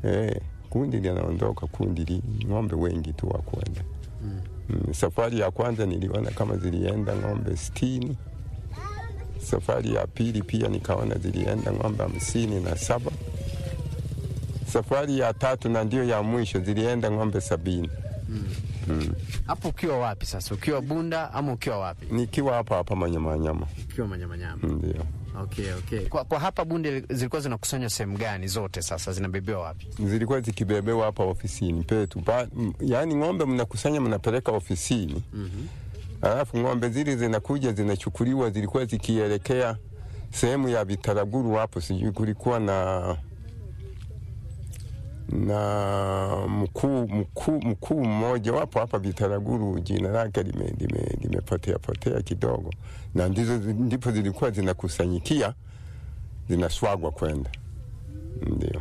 eh, kundi linaondoka, kundi li, ng'ombe wengi tu wa kwenda mm. Mm, safari ya kwanza niliona kama zilienda ng'ombe sitini. Safari ya pili pia nikaona zilienda ng'ombe hamsini na saba. Safari ya tatu na ndio ya mwisho zilienda ng'ombe sabini. Hapo ukiwa wapi sasa? Ukiwa Bunda ama ukiwa wapi? Nikiwa hapa hapa Manyamanyama, Ukiwa Manyamanyama. ndio Okay, okay. Kwa, kwa hapa Bunde zilikuwa zinakusanywa sehemu gani zote sasa zinabebewa wapi? zilikuwa zikibebewa hapa ofisini petu ba, m, yaani ng'ombe mnakusanya mnapeleka ofisini mm-hmm. Alafu ng'ombe zile zinakuja zinachukuliwa, zilikuwa zikielekea sehemu ya Bitaraguru hapo, sijui kulikuwa na na mkuu mkuu mkuu mmoja wapo hapa Bitaraguru, jina lake limepotea lime, limepotea potea kidogo, na ndizo ndipo zilikuwa zinakusanyikia zinaswagwa kwenda, ndio.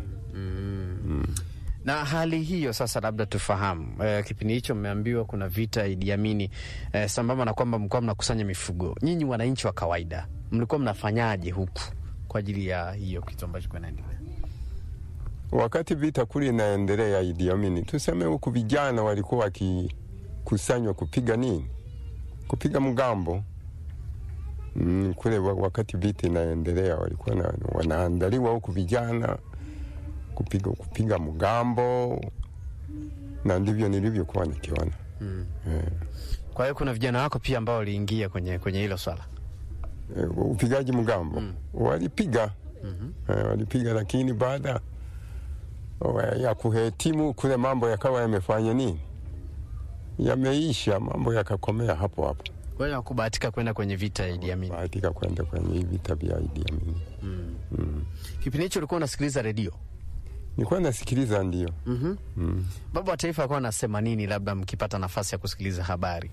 Na hali hiyo sasa, labda tufahamu eh, kipindi hicho mmeambiwa kuna vita Idi Amini eh, sambamba na kwamba mlikuwa mnakusanya mifugo, nyinyi wananchi wa kawaida mlikuwa mnafanyaje huku kwa ajili ya hiyo kitu ambacho kinaendelea? Wakati vita kule inaendelea Idi Amini, tuseme huku vijana walikuwa wakikusanywa kupiga nini, kupiga mgambo mm, kule wa- wakati vita inaendelea walikuwa na, wanaandaliwa huku vijana kupiga, kupiga mgambo, na ndivyo nilivyokuwa nikiona eh, Kwa hiyo kuna vijana wako pia ambao waliingia kwenye kwenye hilo swala. eh, upigaji mgambo walipiga eh, walipiga, lakini baada wa- ya kuhetimu kule mambo yakawa yamefanya nini, yameisha, mambo yakakomea hapo hapo, Kwa hiyo hakubahatika kwenda kwenye vita ya Idi Amin. bahatika kwenda kwenye hii vita vya Idi Amin. Kipindi hicho ulikuwa unasikiliza redio. Nilikuwa nasikiliza, ndio Baba wa Taifa alikuwa anasema nini, labda mkipata nafasi ya kusikiliza habari?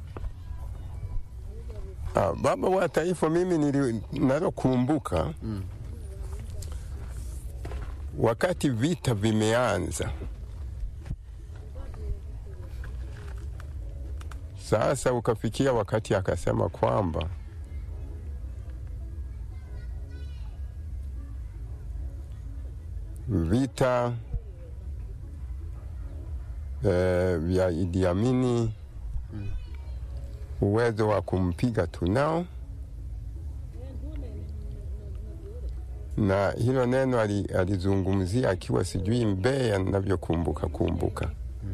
Ah, baba wa taifa mimi nili- nalokumbuka wakati vita vimeanza, sasa ukafikia wakati akasema kwamba vita eh, vya Idi Amini uwezo wa kumpiga tunao, na hilo neno ali- alizungumzia akiwa sijui Mbeya, ninavyokumbuka kumbuka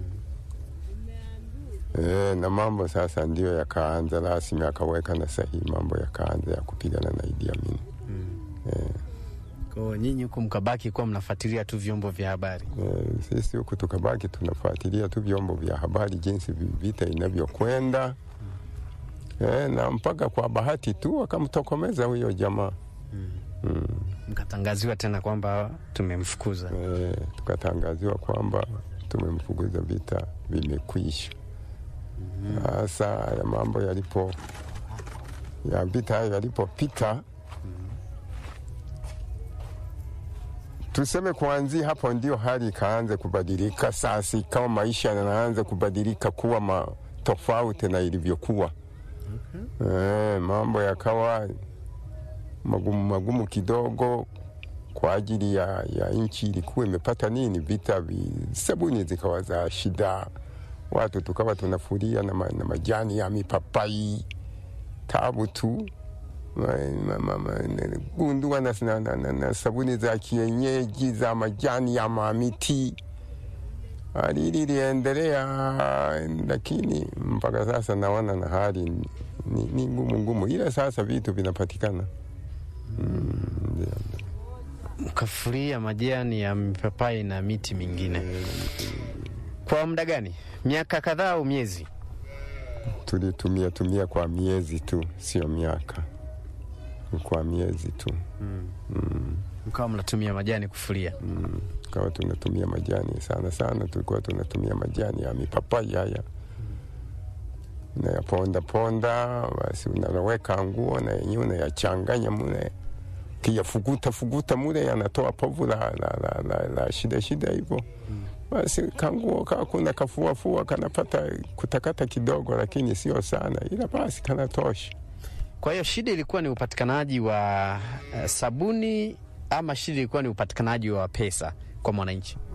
e, na mambo sasa ndio yakaanza rasmi, akaweka na sahihi, mambo yakaanza ya kupigana na Idi Amin. Kwa hiyo nyinyi huku mkabaki kuwa mnafuatilia tu vyombo vya habari. E, sisi huku tukabaki tunafuatilia tu vyombo vya habari jinsi vi- vita inavyokwenda e, na mpaka kwa bahati tu wakamtokomeza huyo jamaa Mkatangaziwa tena kwamba tumemfukuza. e, tukatangaziwa kwamba tumemfukuza, vita vimekwisha. Sasa haya mambo yalipo ya vita hayo yalipopita, tuseme kuanzia hapo ndio hali ikaanza kubadilika. Sasa ikawa maisha yanaanza kubadilika kuwa ma, tofauti na ilivyokuwa. Eh, mambo yakawa magumu magumu kidogo kwa ajili ya, ya nchi ilikuwa imepata nini vita vi, sabuni zikawa za shida, watu tukawa tunafuria na, ma, na majani ya mipapai tabu tu Ma- ma- ma- ma- na- gundua na, na, na, na, na sabuni za kienyeji za majani ya mamiti hali hili iliendelea, lakini mpaka sasa naona na hali ni, ni ngumu ngumu, ila sasa vitu vinapatikana mm, ndio. Mkafuria majani ya mipapai na miti mingine kwa muda gani? Miaka kadhaa au miezi? tulitumia tumia kwa miezi tu, sio miaka, kwa miezi tu Mkawa mnatumia majani kufuria. mm. Kawa tunatumia majani sana sana, tulikuwa tunatumia majani ya mipapai haya unayaponda ponda, basi unaweka nguo na yenyewe unayachanganya mule, kiyafuguta fuguta mule, yanatoa povu la, la, la, la, la shida shida hivyo basi kanguo kakuna kafuafua kanapata kutakata kidogo, lakini sio sana, ila basi kanatosha. Kwa hiyo shida ilikuwa ni upatikanaji wa eh, sabuni ama shida ilikuwa ni upatikanaji wa pesa kwa mwananchi?